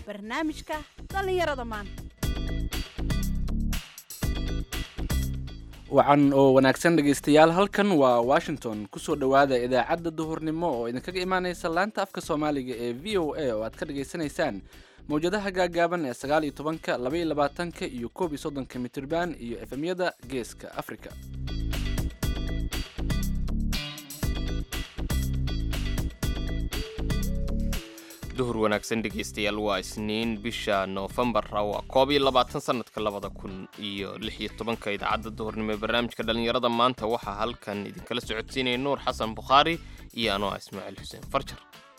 barnaamijka dhallinyarada maanta wacan oo wanaagsan dhegaystayaal halkan waa washington kusoo dhowaada idaacadda duhurnimo oo idinkaga imaaneysa laanta afka soomaaliga ee v o a oo aad ka dhageysanaysaan mawjadaha gaagaaban ee sagaal iyo tobanka laba iyo labaatanka iyo koob iyo soddonka mitirban iyo efemyada geeska africa duhur wanaagsan dhegaystayaal waa isniin bisha noofembar waa koob iyo labaatan sanadka labada kun iyo lix iyo tobanka idaacadda duhurnimo ee barnaamijka dhallinyarada maanta waxaa halkan idinkala socodsiinaya nuur xasan bukhaari iyo anoo ah ismaaciil xuseen farjar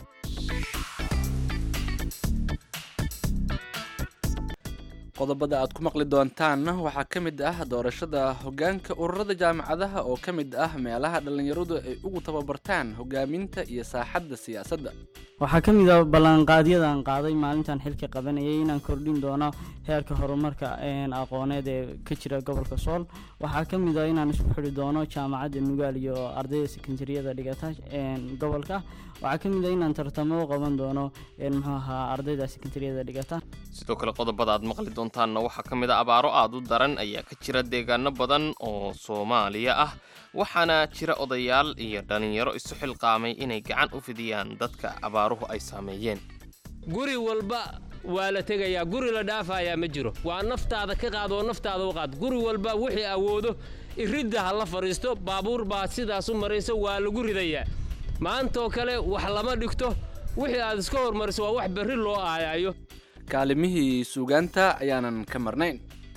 qodobada aad ku maqli doontaanna waxaa ka mid ah doorashada hoggaanka ururada jaamacadaha oo ka mid ah meelaha dhallinyaradu ay ugu tababartaan hoggaaminta iyo saaxadda siyaasadda waxaa ka mid a ballanqaadyada aan qaaday maalintan xilka qabanayay inaan kordhin doono heerka horumarka aqooneed ee ka jira gobolka sool waxaa ka mid a inaan isku xidhi doono jaamacadda nugaal iyo ardayda sekondariyada dhigata gobolka waxaa ka mid a inaan tartamo u qaban doono muxuu ahaa ardayda sekondariyada dhigata sidoo kale qodobada aad maqli doontaanna waxaa ka mid a abaaro aad u daran ayaa ka jira deegaano badan oo soomaaliya ah waxaana jira odayaal iyo dhallinyaro isu xilqaamay inay gacan u fidiyaan dadka abaaruhu ay saameeyeen guri walba waa la tegayaa guri la dhaafayaa ma jiro waa naftaada ka qaad oo naftaada u qaad guri walba wixii awoodo iridda ha la fadhiisto baabuur baa sidaas u marayso waa lagu ridayaa maantaoo kale wax lama dhigto wixii aad iska hormariso waa wax berri loo aayaayo kaalimihii suugaanta ayaanan ka marnayn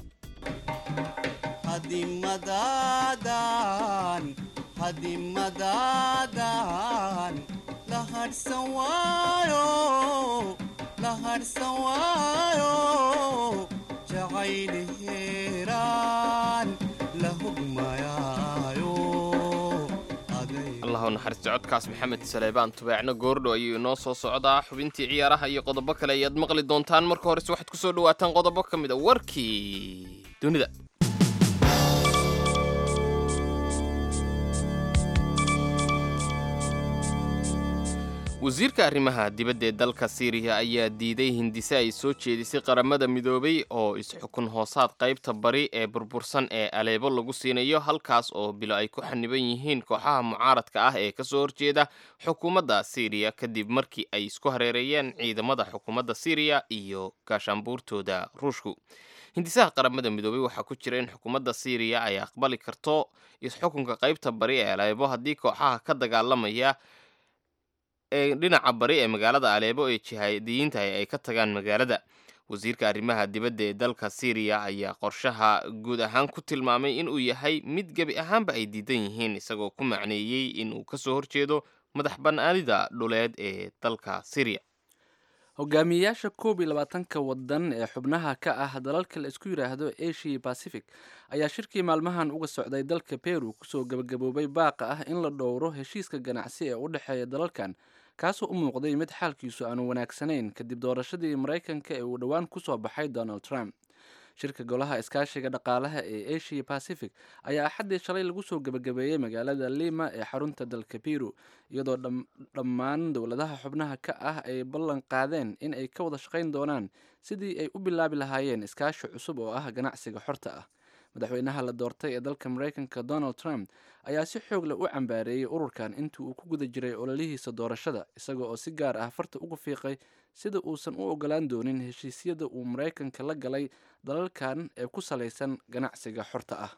hadimadaadan la hadhsan waayo la hadhsan waayo jacayliheeraan la hogmayaayo allahu naxariisto codkaas maxamed saleebaan tubeecno goordho ayuu inoo soo socdaa xubintii ciyaaraha iyo qodobo kale ayaad maqli doontaan marka horese waxaad ku soo dhawaataan qodobo ka mid a warkii dunida wasiirka arrimaha dibadda ee dalka siiriya ayaa diiday hindise ay soo jeedisay qaramada midoobay oo is-xukun hoosaad qaybta bari ee burbursan ee aleebo lagu siinayo halkaas oo bilo ay ku xaniban yihiin kooxaha mucaaradka ah ee kasoo horjeeda xukuumadda siiriya kadib markii ay isku hareereeyeen ciidamada xukuumadda siiriya iyo gaashaanbuurtooda ruushku hindisaha qaramada midoobay waxaa ku jira in xukuumadda siiriya ay aqbali karto is-xukunka qaybta bari ee aleebo haddii kooxaha ka dagaalamaya ee dhinaca bari ee magaalada aleebo ee jihaadiyiinta ay ka tagaan magaalada wasiirka arrimaha dibadda ee dalka siiriya ayaa qorshaha guud ahaan ku tilmaamay inuu yahay mid gebi ahaanba ay diidan yihiin isagoo ku macneeyey inuu kasoo horjeedo madax bannaanida dhuleed ee dalka siiriya hogaamiyeyaasha koob iyo labaatanka wadan ee xubnaha ka ah dalalka la isku yidhaahdo asia pacific ayaa shirkii maalmahan uga socday dalka peru kusoo gabagaboobay baaqa ah in la dhowro heshiiska ganacsi ee u dhexeeya dalalkan kaasoo u muuqday mid xaalkiisu aanu wanaagsanayn kadib doorashadii maraykanka ee uu dhowaan kusoo baxay donald trump shirka golaha iskaashiga dhaqaalaha ee asia pacific ayaa axaddii shalay lagu soo gebagabeeyey magaalada lima ee xarunta dalka peru iyadoo dhammaan dowladaha xubnaha ka ah ay ballan qaadeen in ay ka wada shaqayn doonaan sidii ay u bilaabi lahaayeen iskaashi cusub oo ah ganacsiga xorta ah madaxweynaha la doortay ee dalka maraykanka donald trump ayaa si xoog leh u cambaareeyey ururkan intii uu ku guda jiray ololihiisa doorashada isaga oo si gaar ah farta uga fiiqay sida uusan u ogolaan doonin heshiisyada uu maraykanka la galay dalalkan ee ku salaysan ganacsiga xorta ah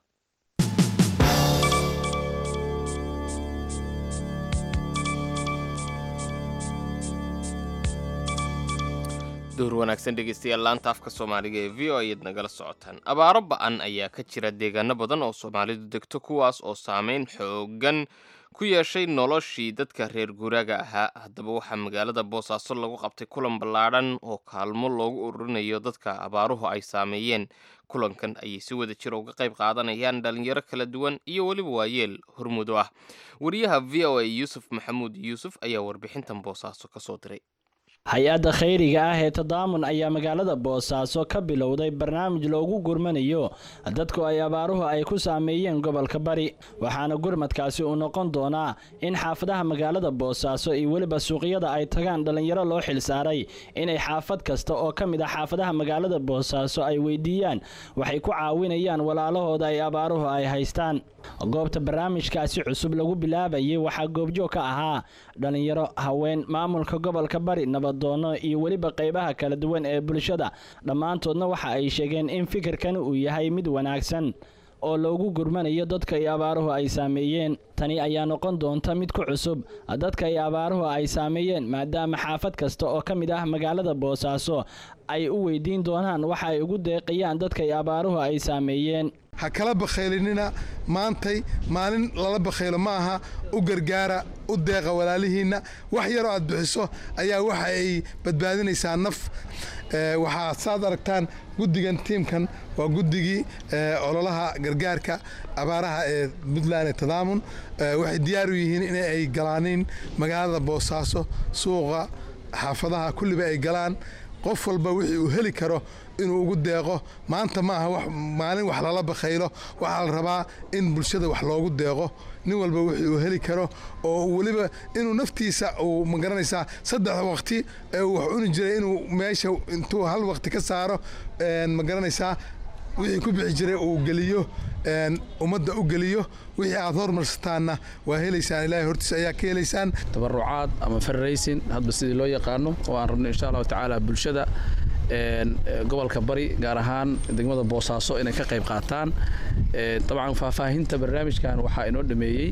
duhur wanaagsan dhegaystayaal laanta afka soomaaliga ee v o ayaad nagala socotaan abaaro ba-an ayaa ka jira deegaano badan oo soomaalidu degto kuwaas oo saameyn xoogan ku yeeshay noloshii dadka reer guuraaga ahaa haddaba waxaa magaalada boosaaso lagu qabtay kulan ballaadhan oo kaalmo loogu ururinayo dadka abaaruhu ay saameeyeen kulankan ayay si wada jir uga qayb qaadanayaan dhalinyaro kala duwan iyo weliba waayeel hormudo ah wariyaha v o a yuusuf maxamuud yuusuf ayaa warbixintan boosaaso ka soo diray hay-adda khayriga ah ee tadaamun ayaa magaalada boosaaso ka bilowday barnaamij loogu gurmanayo dadku ay abaaruhu ay ku saameeyeen gobolka bari waxaana gurmadkaasi uu noqon doonaa in xaafadaha magaalada boosaaso iyo weliba suuqyada ay tagaan dhallinyaro loo xilsaaray inay xaafad kasta oo ka mid ah xaafadaha magaalada boosaaso ay weydiiyaan waxay ku caawinayaan walaalahooda ay abaaruhu ay haystaan goobta barnaamijkaasi cusub lagu bilaabayay waxaa goobjoog ka ahaa dhallinyaro haween maamulka gobolka bari nabadoono iyo weliba qeybaha kala duwan ee bulshada dhammaantoodna waxa ay sheegeen in fikirkani uu yahay mid wanaagsan oo loogu gurmanayo dadka iyo abaaruhu ay saameeyeen tani ayaa noqon doonta mid ku cusub dadka iyo abaaruhu ay saameeyeen maadaama xaafad kasta oo ka mid ah magaalada boosaaso ay u weydiin doonaan waxa ay ugu deeqayaan dadka iyo abaaruhu ay saameeyeen ha kala bakhaylinina maantay maalin lala bakhaylo ma aha u gargaara u deeqa walaalihiinna wax yaroo aad bixiso ayaa waxa ay badbaadinaysaa naf waxaa saad aragtaan guddigan tiimkan waa guddigii ololaha gargaarka abaaraha ee puntland ee tadaamun waxay diyaar u yihiin in ay galaaniin magaalada boosaaso suuqa xaafadaha kulliba ay galaan qof walba wixii uu heli karo inuu ugu deeqo maanta ma aha maalin wax lala bakhaylo waxaa la rabaa in bulshada wax loogu deeqo nin walba wixii uu heli karo oo weliba inuu naftiisa uu magaranaysaa saddex waqti ee uu wax cuni jiray inuu meesha intuu hal waqti ka saaro magaranaysaa wixii ku bixi jiray uu geliyo ummadda u geliyo wixii aad hormarsataanna waa helaysaan ilaahay hortiisa ayaa ka helaysaan tabarucaad ama farraysin hadba sidii loo yaqaano oo aan rabno insha allahu tacaala bulshada gobolka bari gaar ahaan degmada boosaaso inay ka qayb qaataan dabcan faahfaahinta barnaamijkan waxaa inoo dhameeyey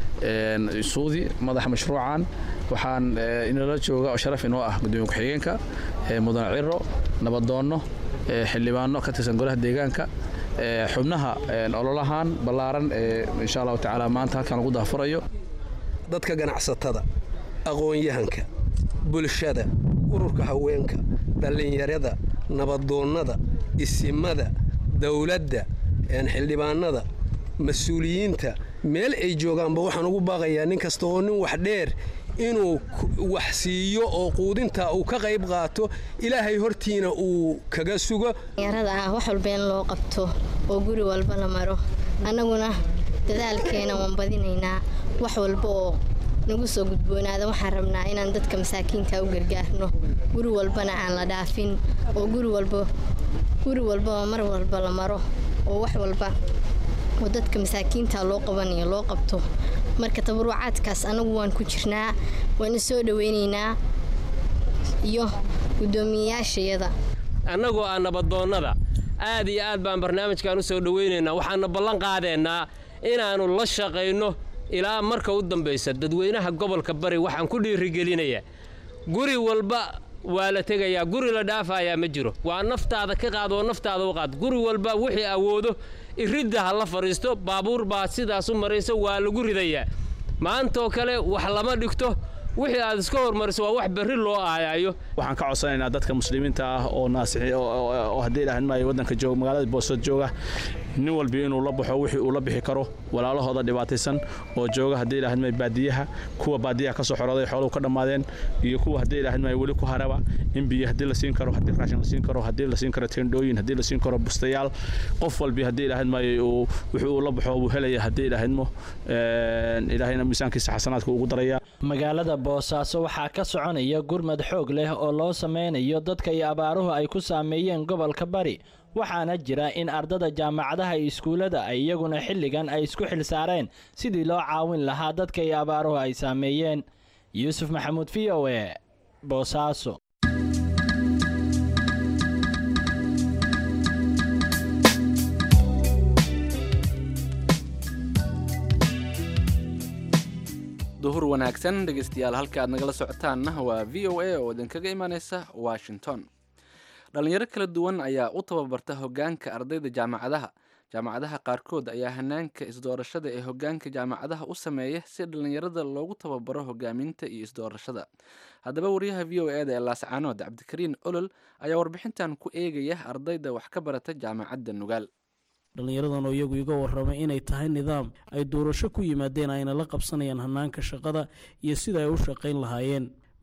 suudi madaxa mashruucan waxaan inala jooga oo sharaf inoo ah gudoomiye ku-xigeenka mudane ciro nabadoonno xildhibaano ka tirsan golaha deegaanka xubnaha ololahan ballaaran ee insha allahu tacaala maanta halkan lagu daafurayo dadka ganacsatada aqoon-yahanka bulshada ururka haweenka dhallinyarada nabadoonnada isimada dowladda xildhibaanada mas-uuliyiinta meel ay joogaanba waxaan ugu baaqayaa nin kasta oo nin wax dheer inuu wax siiyo oo quudinta uu ka qayb qaato ilaahay hortiina uu kaga sugo yarada ah wax walba in loo qabto oo guri walba la maro annaguna dadaalkeena waan badinaynaa wax walba oo nagu soo gudboonaada waxaan rabnaa inaan dadka masaakiinka u gargaarno guri walbana aan la dhaafin oo guri walba guri walbaba mar walba la maro oo wax walba oo dadka masaakiinta loo qabanayo loo qabto marka tabarucaadkaas anagu waan ku jirnaa waan isoo dhaweynaynaa iyo guddoomiyeyaashayada annagoo ah nabadoonnada aad iyo aad baan barnaamijkan u soo dhowaynaynaa waxaana ballan qaadaynaa inaannu la shaqayno ilaa marka u dambaysa dadweynaha gobolka bari waxaan ku dhiirigelinayaa guri walba waa la tegayaa guri la dhaafayaa ma jiro waa naftaada ka qaad oo naftaada u qaad guri walba wixii awoodo iridda ha la fadhiisto baabuur baa sidaas u maraysa waa lagu ridayaa maantaoo kale wax lama dhigto wixii aad iska hormariso waa wax berri loo aayayo waxaan ka codsanaynaa dadka muslimiinta ah oo naasixi oo haddii ilaahan maayo waddanka jooga magaalada boosad jooga nin walbi inuu la baxo wixii uu la bixi karo walaalahooda dhibaataysan oo jooga haddii ilaahan maayo baadiyaha kuwa baadiyaha ka soo xorooday xooluhu ka dhammaadeen iyo kuwa haddii ilaahan maayo weli ku haraba in biyo haddii la siin karo haddii raashin la siin karo haddii la siin karo teendhooyin haddii la siin karo bustayaal qof walbi haddii ilaahan maayo uu wixii uu la baxo uu helaya haddii ilaahadmo ilaahayna miisaankiisa xasanaadka ugu daraya magaalada boosaaso waxaa ka soconaya gurmad xoog leh oo loo sameynayo dadka iyo abaaruhu ay ku saameeyeen gobolka bari waxaana jira in ardada jaamacadaha iyo iskuullada ay iyaguna xilligan ay isku xilsaareen sidii loo caawin lahaa dadka iyo abaaruhu ay saameeyeen yuusuf maxamuud v o e boosaaso duhur wanaagsan dhegeystayaal halka aad nagala socotaanna waa v o a oo idinkaga imaaneysa washington dhalinyaro kala duwan ayaa u tababarta hogaanka ardayda jaamacadaha jaamacadaha qaarkood ayaa hanaanka isdoorashada ee hogaanka jaamacadaha u sameeya si dhalinyarada loogu tababaro hogaaminta iyo isdoorashada haddaba wariyaha v o e da ee laascaanood cabdikariin olol ayaa warbixintan ku eegaya ardayda wax ka barata jaamacadda nugaal dhallinyaradan oo iyagu iga warramay inay tahay nidaam ay doorasho ku yimaadeen ayna la qabsanayaan hanaanka shaqada iyo sida ay u shaqayn lahaayeen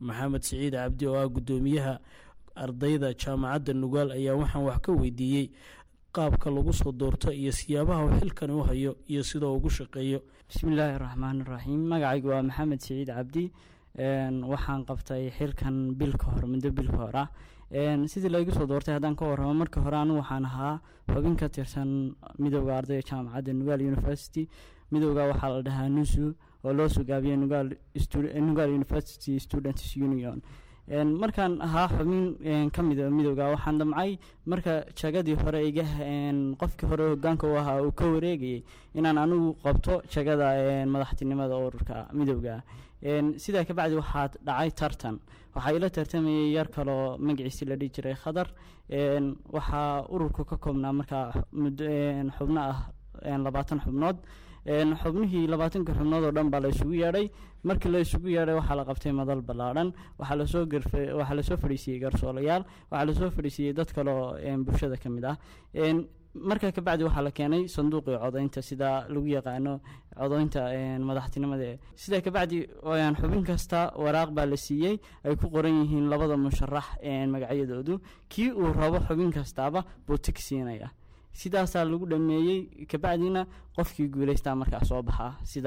maxamed siciid cabdi oo ah guddoomiyaha ardayda jaamacadda nugaal ayaa waxaan wax ka weydiiyey qaabka lagu soo doorto iyo siyaabaha uu xilkani u hayo iyo sida uu ugu shaqeeyo bismillaahi raxmaani raxiim magacaygu waa maxamed siciid cabdi waxaan qabtay xilkan bil ka hor muddo bil ka hor ah sidii laygu soo doortay haddaan ka warramo marka hore anigu waxaan ahaa xubin ka tirsan midooda ardayda jaamacadda nugaal university midooda waxaa la dhahaa nusu oo loo sugaabiya nugaal university students union markaan ahaa xubin ka mida midooda waxaan damcay marka jagadii hore iga qofkii hore hogaanka u ahaa uu ka wareegayay inaan anigu qabto jagada madaxtinimada ururka midooda sidaa kabacdi waxaa dhacay tartan waxaa ila tartamayay yar kaloo magaciisi la dhihi jiray khadar waxaa ururku ka koobnaa markaa xubno ah labaatan xubnood xubnihii labaatanka xubnood oo dhan baa la isugu yeedhay markii la isugu yeedhay waxaa la qabtay madal ballaadhan waxaa lasoo waxaa lasoo fadhiisiiyey garsoolayaal waxaa lasoo fadhiisiiyey dad kaloo bulshada ka mid ah markaa kabacdi waxaa la keenay sanduuqii codaynta sida lagu yaqaano codaynta madaxtinimada sidaa kabacdi xubin kasta waraaq baa la siiyey ay ku qoran yihiin labada musharax magacyadoodu kii uu rabo xubin kastaaba buu tig siinaya sidaasaa lagu dhameeyey kabacdina qofkii guuleystaa markaa soo baxaa sida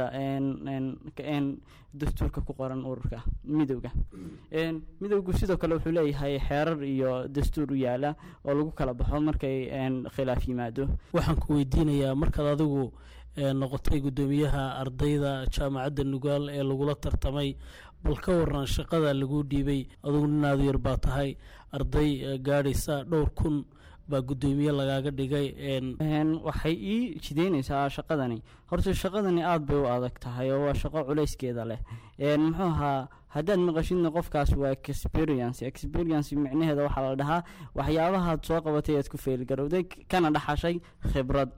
dastuurka ku qoran ururka midowga midowgu sidoo kale wuxuu leeyahay xeerar iyo dastuur u yaala oo lagu kala baxo markay khilaaf yimaado waxaan ku weydiinayaa markaad adigu noqotay guddoomiyaha ardayda jaamacadda nugaal ee lagula tartamay bal ka waran shaqada lagu dhiibay adugu ninaadu yar baa tahay arday gaadhaysa dhowr kun baa guddoomiye lagaaga dhigay waxay ii jideynaysaa shaqadani horta shaqadani aada bay u adag tahay oo waa shaqo culayskeeda leh muxuu ahaa haddaad maqashidna qofkaas waa experience experience micnaheeda waxaa la dhahaa waxyaabahaad soo qabatay aad ku feelgarowday kana dhaxashay khibrad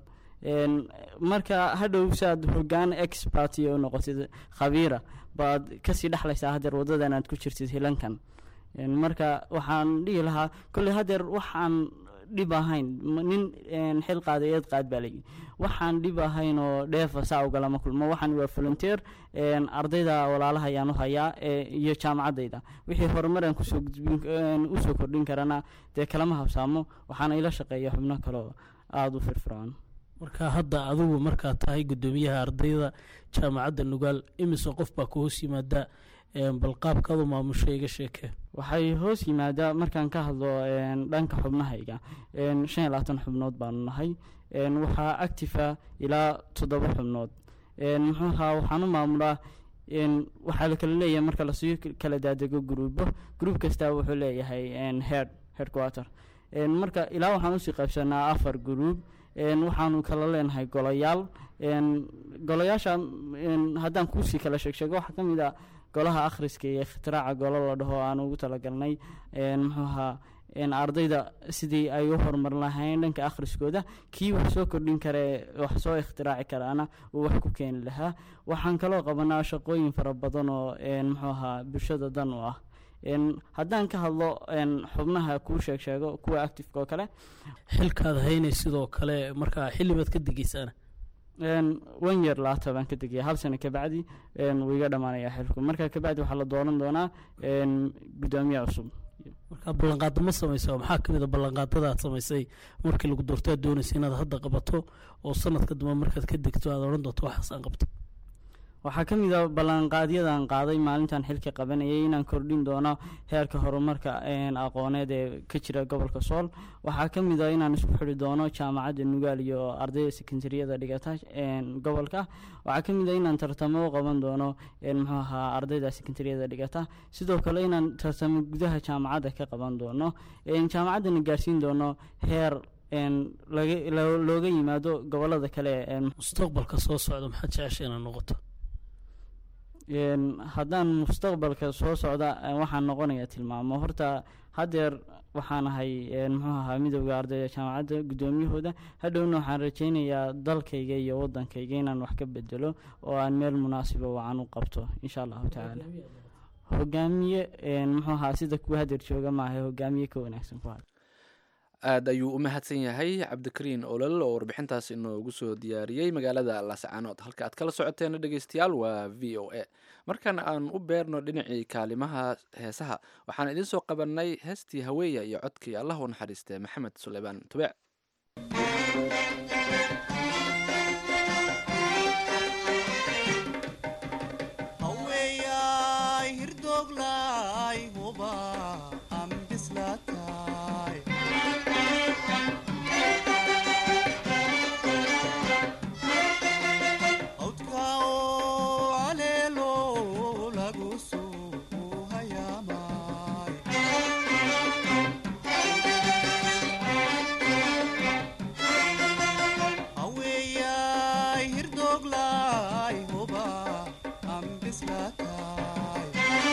marka hadhow saad hogaan expert iyo u noqotid khabiira baad kasii dhexlaysaa hadeer wadadan aad ku jirtid hilankan marka waxaan dhihi lahaa kolley hadeer waxaan dhib ahayn nin xil qaaday eed qaad baa layi waxaan dhib ahayn oo dheefa saa ugalama kulmo waxaan waa volunteer ardayda walaalaha ayaan u hayaa iyo jaamacaddayda wixii horumaraan kusoo gudbin usoo kordhin karana dee kalama habsaamo waxaana ila shaqeeya xubno kaleo aada u firfircoon marka hadda adigu markaad tahay guddoomiyaha ardayda jaamacadda nugaal imise qof baa ku hoos yimaada bal qaabkaadu maamusho iga sheekee waxay hoos yimaadaa markaan ka hadlo dhanka xubnahayga shan iyo labaatan xubnood baanu nahay waxaa actifa ilaa toddoba xubnood muxuu ahaa waxaan u maamulaa waxaa la kala leeyahay marka lasii kala daadego gruubo gruub kasta wuxuu leeyahay head headquarter marka ilaa waxaan usii qaybsanaa afar gruub waxaanu kala leenahay golayaal golayaasha haddaan kuusii kala sheegsheego waxaa ka mid a golaha akhriska iyo ikhtiraca golo la dhaho aan ugu talagalnay muxuu ahaa ardayda sidii ay u horumarin lahayn dhanka akhriskooda kii wax soo kordhin kare wax soo ikhtiraaci karaana uu wax ku keeni lahaa waxaan kaloo qabanaa shaqooyin fara badan oo muxuu ahaa bulshada dan u ah haddaan ka hadlo xubnaha kuu sheeg sheego kuwa actifeka oo kale xilkaad haynay sidoo kale markaa xillibaad ka degeysaana one year laata baan ka degaya hal sano kabacdi wuu iga dhamaanaya xilku marka kabacdi waxaa la dooran doonaa guddoomiye cusub markaa ballanqaado ma samaysa maxaa kamid a ballanqaadada aad samaysay markii lagu doorto aad doonaysa inaad hadda qabato oo sanadka dambe markaad ka degto aad odhan doonto waxaas aan qabto waxaa ka mid a ballanqaadyadan qaaday maalintan xilka qabanayay inaan kordhin doono heerka horumarka aqooneed ee ka jira gobolka sool waxaa ka mid a inaan isku xidhi doono jaamacadda nugaal iyo ardayda sekondariyada dhigata gobolka waxaa ka mid a inaan tartamo u qaban doono muxuu ahaa ardayda sekondariyada dhigata sidoo kale inaan tartamo gudaha jaamacadda ka qaban doono jaamacaddana gaarsiin doono heer looga yimaado gobolada kale mustaqbalka soo socda maxaad jecesha inaad noqoto haddaan mustaqbalka soo socda waxaan noqonaya tilmaamo horta hadeer waxaan ahay muxuu ahaa midooda ardayda jaamacadda guddoomiyahooda hadhowna waxaan rajeynayaa dalkayga iyo wadankayga inaan wax ka bedelo oo aan meel munaasiba wacan u qabto insha allahu tacaala hogaamiye muxuu ahaa sida kuwa hadeer jooga maaha hogaamiye ka wanaagsan ku had aad ayuu u mahadsan yahay cabdikariin olol oo warbixintaas inoogu soo diyaariyey magaalada laascaanood halka aad kala socoteena dhegeystayaal waa v o a markan aan u beerno dhinacii kaalimaha heesaha waxaan idiin soo qabanay heestii haweeya iyo codkii allah u naxariistee maxamed suleymaan tubeec haweeyaay hirdooglay huba aan bislaatay hawdka oo caleelo lagu soo hayaamay haweeyaay hirdooglay huba aan bislaatay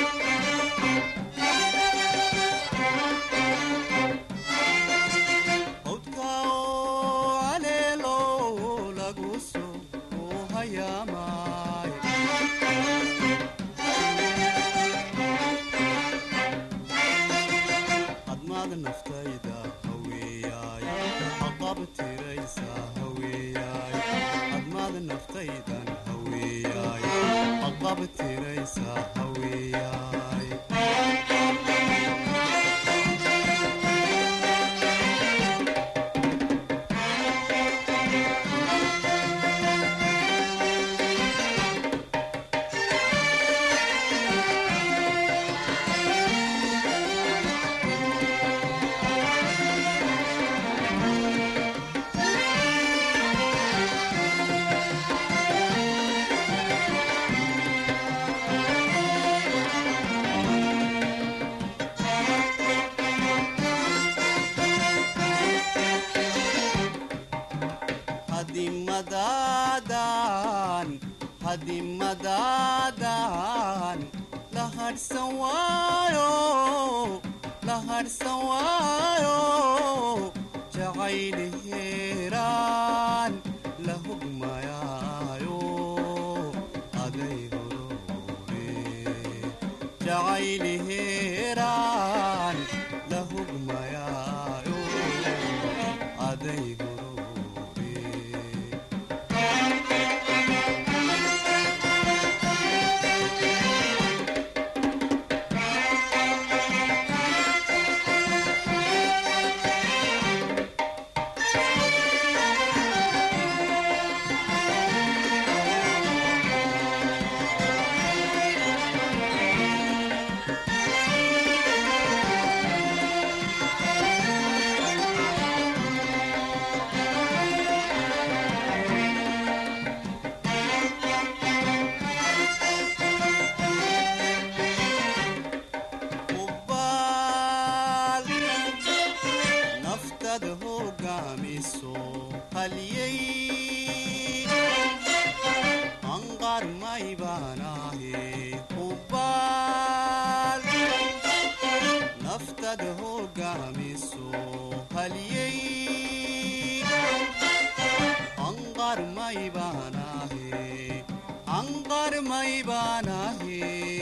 hawdka oo caleelo lagu soo hayaamay hadmaad naftayda haweeyaay haqab tiraysa haweeyaay hadmaad naftaydan haweeyaay haqab tiraysa haweeyaay hadimadaadan hadimadaadan la hadhsan waayo la hadhsan waayo jacayli heeraan la hugmayaayo aday horore jacayli heeraan la hugmayaayo aday hubaal naftada hogaamiso haliyey anqar may baanaahe hubaal naftada hogaamiso haliyey anqar may baanaahe anqar may baanaahe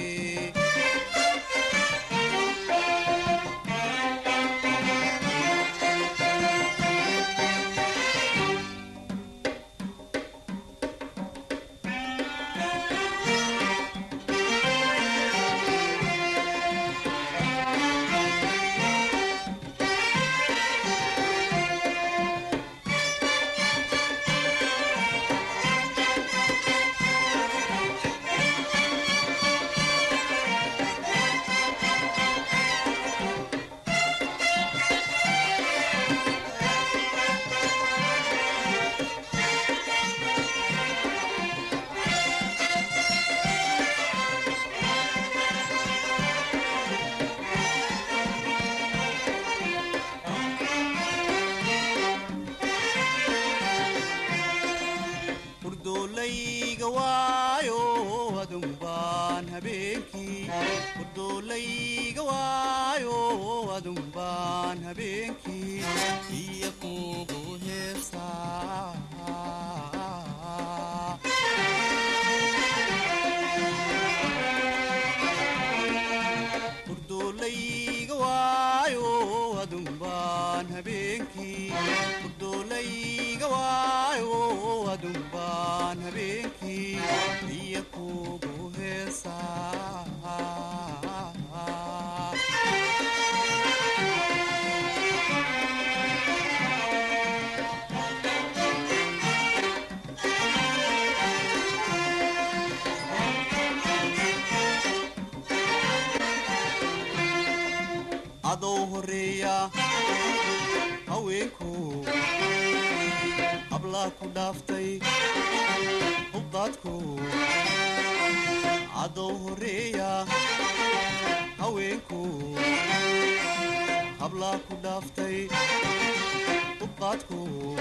hurdoolayga waayo adumbaan habeenkii hurdoolayga waayo adumbaan habeenkii iyo kugu heesaa hurdoolayga waayo adumbaan habeenkii baan habeenkii iyo kugu heesaa adou horeeya haweenku hablaa ku dhaaftay hubdaadku adou horeeya haweenku hablaa ku dhaaftay hubdaadku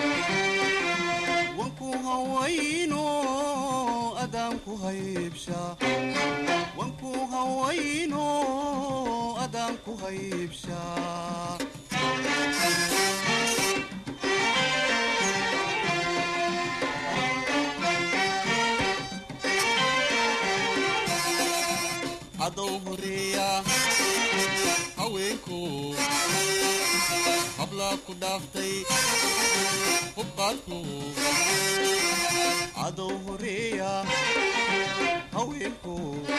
wanku hawayno adaanku haybsha wanku hawayno adaanku haybsha adou horeeya haweenku hablaa ku dhaaftay hubqaadku adou horeeya haweenku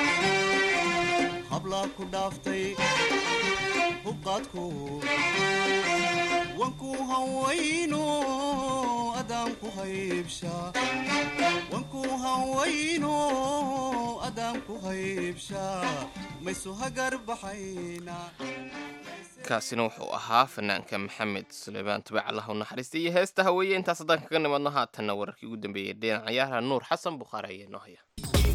hablaa ku dhaaftay hubqaadku wanku hawayno adaanku haybsha wanku hawayno adaanku haybsha maysu hagar baxayna kaasina wuxuu ahaa fanaanka maxamed suleymaan tubac allah u naxariista iyo heesta haweeye intaas haddaan kaga nimadno haatanna wararkii ugu dambeeyey dhinac ciyaaraha nuur xasan bukhaari ayaa noo haya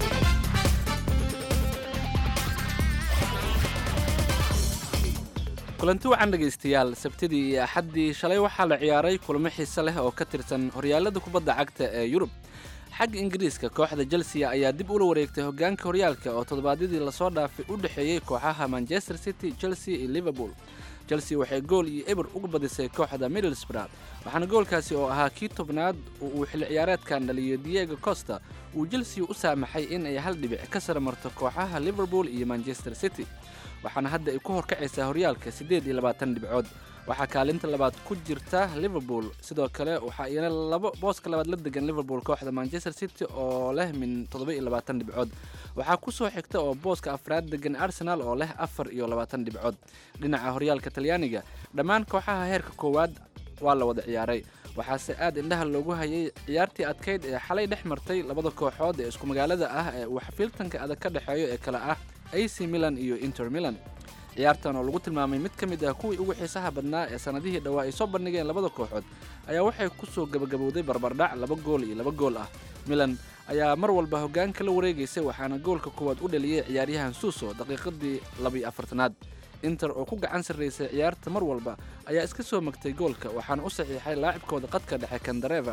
kulanti wacan dhegaystayaal sabtidii iyo axaddii shalay waxaa la ciyaaray kulamo xiise leh oo ka tirsan horyaalada kubadda cagta ee yurub xagga ingiriiska kooxda chelsea ayaa dib ula wareegtay hogaanka horyaalka oo toddobaadyadii lasoo dhaafay u dhexeeyey kooxaha manchester city chelsea iyo liverpool chelsea waxay gool iyo eber uga badisay kooxda middlesbrough waxaana goolkaasi oo ahaa kii tobnaad oo uu xilli ciyaareedkan dhaliyo diego costa uu chelsea u saamaxay in ay hal dhibic ka sara marto kooxaha liverpool iyo manchester city waxaana hadda ay ku horkacaysaa horyaalka siddeed iyo labaatan dhibcood waxaa kaalinta labaad ku jirta liverpool sidoo kale waxaa iyana labo booska labaad la degan liverpool kooxda manchester city oo leh min toddoba iyo labaatan dhibcood waxaa ku soo xigta oo booska afraad degan arsenal oo leh afar iyo labaatan dhibcood dhinaca horyaalka talyaaniga dhammaan kooxaha heerka koowaad waa la wada ciyaaray waxaase aad indhaha loogu hayay ciyaartii adkayd ee xalay dhex martay labada kooxood ee isku magaalada ah ee uu xafiiltanka adag ka dhexeeyo ee kale ah ac milan iyo inter milan ciyaartan oo lagu tilmaamay mid ka mid ah kuwii ugu xiisaha badnaa ee sannadihii dhowaa ay soo bandhigeen labada kooxood ayaa waxay ku soo gebagabowday barbardhac laba gool iyo laba gool ah milan ayaa mar walba hoggaanka la wareegaysay waxaana goolka koowaad u dhaliyey ciyaaryahan suuso daqiiqadii labiyo afartanaad inter oo ku gacan sarraysay ciyaarta mar walba ayaa iska soo magtay goolka waxaana u saxiixay laacibkooda qadka dhexe kandareva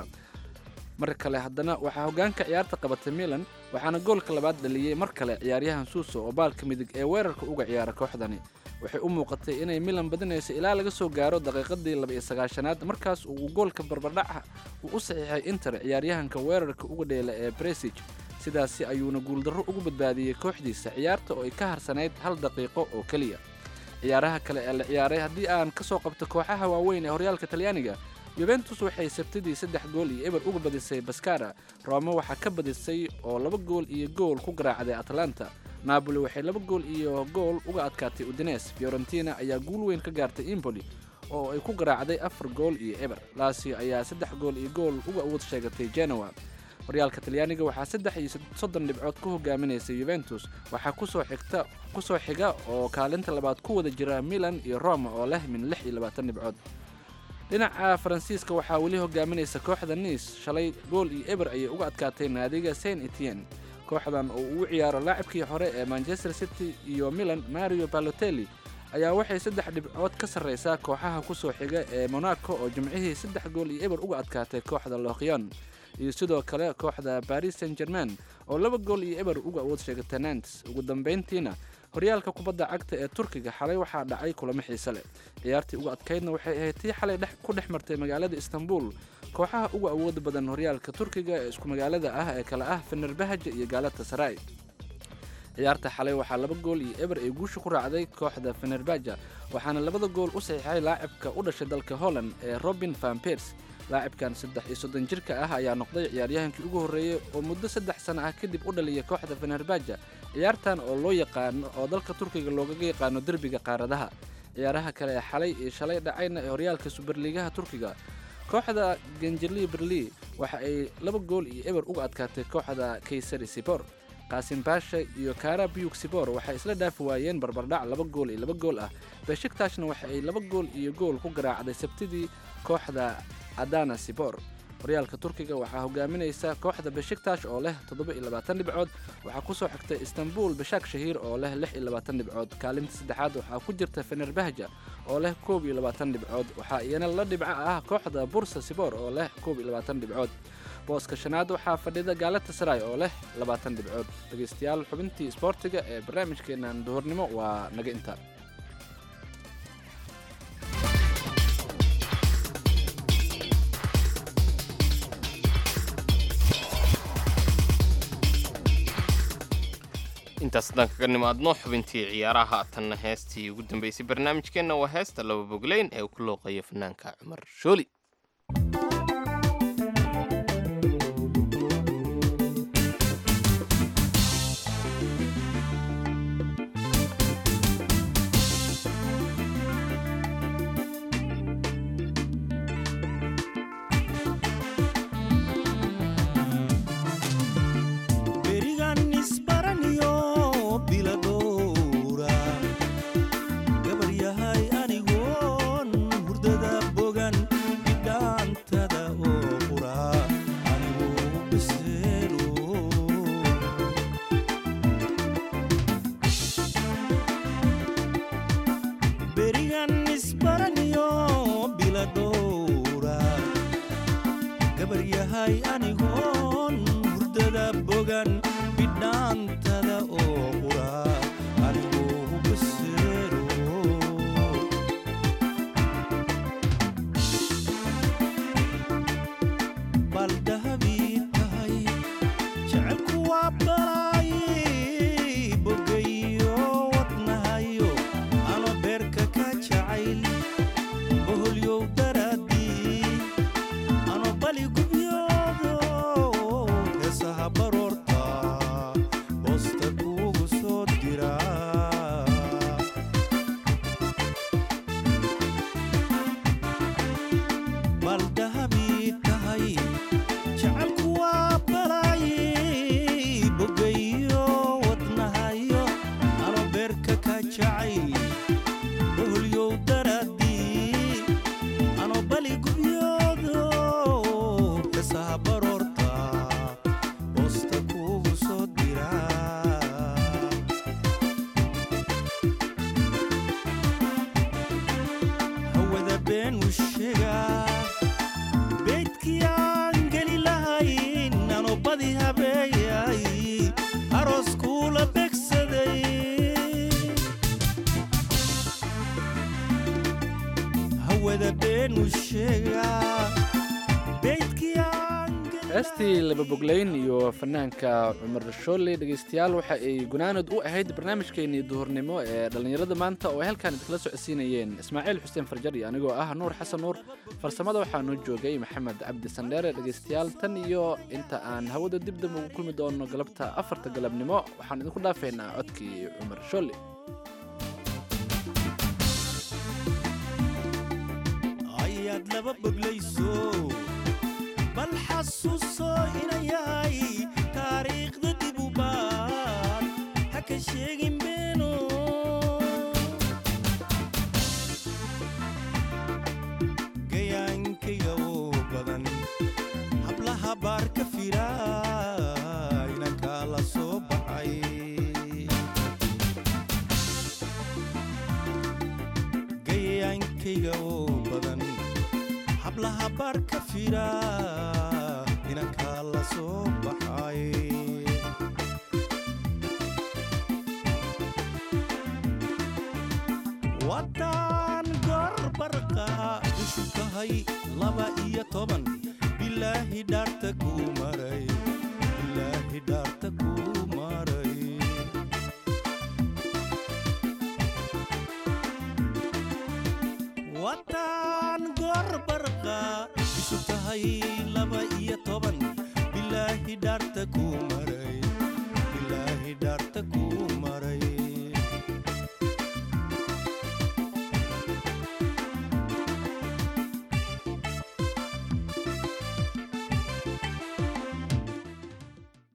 mar kale haddana waxaa hoggaanka ciyaarta qabatay milan waxaana goolka labaad dhaliyey mar kale ciyaaryahan suuso oo baalka midig ee weerarka uga ciyaara kooxdani waxay u muuqatay inay milan badinayso ilaa laga soo gaaro daqiiqadii laba-iyo sagaashanaad markaas uu goolka barbardhaca uu u saxiixay inter ciyaaryahanka weerarka uga dheela ee bresig sidaasi ayuuna guuldarro ugu badbaadiyey kooxdiisa ciyaarta oo ay ka harsanayd hal daqiiqo oo keliya ciyaaraha kale ee la ciyaaray haddii aan ka soo qabto kooxaha waaweyn ee horyaalka talyaaniga yuventus waxay sabtidii saddex gool iyo eber uga badisay baskara rome waxaa ka badisay oo laba gool iyo gool ku garaacday atlanta napoli waxay laba gool iyo gool uga adkaatay udines fiorentina ayaa guul weyn ka gaartay impoli oo ay ku garaacday afar gool iyo eber lasio ayaa saddex gool iyo gool uga awood sheegatay genoa horyaalka talyaaniga waxaa saddex iyo soddon dhibcood ku hogaaminaysa yuventus waxaa kusoo xigta kusoo xiga oo kaalinta labaad ku wada jira milan iyo roma oo leh min lix iyo labaatan dhibcood dhinaca faransiiska waxaa weli hogaaminaysa kooxda niis shalay gool iyo eber ayay uga adkaatay naadiga saint etienne kooxdan oo uu ciyaaro laacibkii hore ee manchester city iyo milan mario balotelli ayaa waxay saddex dhibcood ka sarraysaa kooxaha kusoo xiga ee monaco oo jimcihii saddex gool iyo eber uga adkaatay kooxda lokyon iyo sidoo kale kooxda baris saint germain oo laba gool iyo eber uga awood sheegatay nantes ugu dambayntiina horyaalka kubadda cagta ee turkiga xalay waxaa dhacay kulamo xiise leh ciyaartii uga adkaydna waxay ahayd tii xalay ku dhex martay magaalada istanbul kooxaha uga awooda badan horyaalka turkiga ee isku magaalada ah ee kale ah fenerbahaja iyo gaalata saray ciyaarta xalay waxaa laba gool iyo eber ay guusha ku raacday kooxda fenerbaja waxaana labada gool u saxiixay laacibka u dhashay dalka holland ee robin van pers laacibkan saddex iyo soddon jirka ah ayaa noqday ciyaaryahankii ugu horreeyey oo muddo saddex sano ah kadib u dhaliya kooxda fenerbaja ciyaartan oo loo yaqaano oo dalka turkiga loogaga yaqaano derbiga qaaradaha ciyaaraha kale ee xalay iyo shalay dhacayna ee horyaalka suberliigaha turkiga kooxda genjeli berli waxa ay laba gool iyo eber uga adkaatay kooxda kaysari sibor qaasim baasha iyo kara biyug sibor waxay isla dhaafi waayeen barbardhac laba gool iyo laba gool ah beshiktaashna waxa ay laba gool iyo gool ku garaacday sabtidii kooxda adana sibor horyaalka turkiga waxaa hogaaminaysa kooxda beshiktash oo leh toddoba iyo labaatan dhibcood waxaa kusoo xigtay istanbul bashak shahiir oo leh lix iyo labaatan dhibcood kaalinta saddexaad waxaa ku jirta fenerbahja oo leh koob iyo labaatan dhibcood waxaa iyana la dhibco ah kooxda bursa sibor oo leh koob iyo labaatan dhibcood booska shanaad waxaa fadhida gaalata saray oo leh labaatan dhibcood dhegaystayaal xubintii isboortiga ee barnaamijkeenan duhurnimo waa naga inta intaas haddaan kaga nimaadno xubintii ciyaaraha tanna heestii ugu dambeysay barnaamijkeenna waa heesta laba bogleyn ee uu ku looqeeyo fanaanka cumar shooli berigan isbaraniyo biladowra gabar yahay anigoon hurdada bogan bidhaantada oo qura anigu biseelo berigan isbaraniyo biladowra gabar yahay anigoon hurdada bogan bidhaantada oo qura anigu biseelo bal dahabii tahay jecelku waa balay bogayo wadnahayo ano beerka ka jacayl boholyow daraadii ano bali gubyoodo heesaha baroorta hoosta kuugu soo dira bal dahabii tahay jecelku waa balay bogayo wadnahayo ano beerka ka jacayl boholyow daraadii ano bali gubyoodo heesaha baroorta hoosta kuugu soo dira hawada been u sheegaa beydkii aan geli lahayn ano badi habeeyay aroos kuula begsaday hawada been u sheegaa beydkii aan heestii laba bogleyn iyo fanaanka cumar shoole dhegaystayaal waxa ay gunaanad u ahayd barnaamijkeenii duhurnimo ee dhallinyarada maanta oo ay halkaan idinkala socodsiinayeen ismaaciil xuseen farjar iyo anigoo ah nuur xasan nuur farsamada waxaa noo joogay maxamed cabdi sandheere dhegaystayaal tan iyo inta aan hawada dib dam ugu kulmi doono galabta afarta galabnimo waxaan idinku dhaafaynaa codkii cumar shoole ayaad laba boglayso bal xasuuso inayahay taariikhda dib u baad ha ka sheegin beeno gayaankayga oo badan hablaha baar ka fira inankaa la soo baxay gayaankayga oo badan hablaha baar ka fira inankaa la soo baxay waddaan gorbarqa ishu tahay laba iyo toban bilaahi dhaarta kuu maray bilaahi dhaarta kuu maray wataan gorbarqa isu tahay ku mari